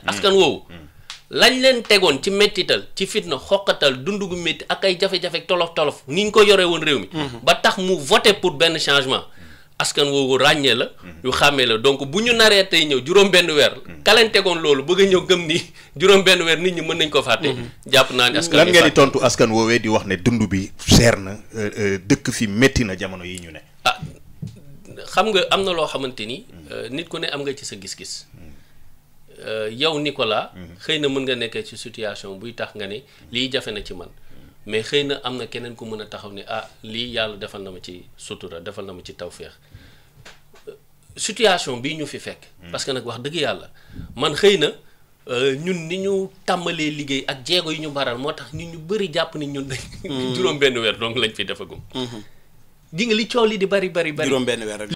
askan woowu lañ leen tegoon ci mettital ci fitna xoqatal dund gu métti ak ay jafe-jafe tolof tolof ni ñu ko yoree woon réew mi ba tax mu voté pour benn changement askan woowu ràññee la ñu xàmmee la donc bu ñu naree tey ñëw juróom benn weer ka leen tegoon loolu bëgg a ñëw gëm ni juróom benn weer nit ñi mën nañ ko fàtte jàpp naa ni askan lan wi ngeen di fàtte. tontu askan woowee di wax ne dund bi seer na euh, euh, dëkk fi métti na jamono yi ñu ne ah xam nga am na loo xamante ni euh, nit ku ne am nga ci sa gis-gis Euh, yow Nicolas xëy na mën nga nekkee ci situation buy tax nga ne lii jafe na ci man mais xëy na am na keneen ku mën a taxaw ne ah lii yàlla defal na ma ci sutura defal na ma ci tawféex Euh, situation bii ñu fi fekk parce que nag wax dëgg yàlla man xëy na euh, ñun ni ñu tàmbalee liggéey ak jéego yi ñu baral moo tax nit ñu bëri jàpp ni ñun dañ juróom benn weer donc lañ fi defagum di nga li coow li di bari bari bari juróom benn weer rek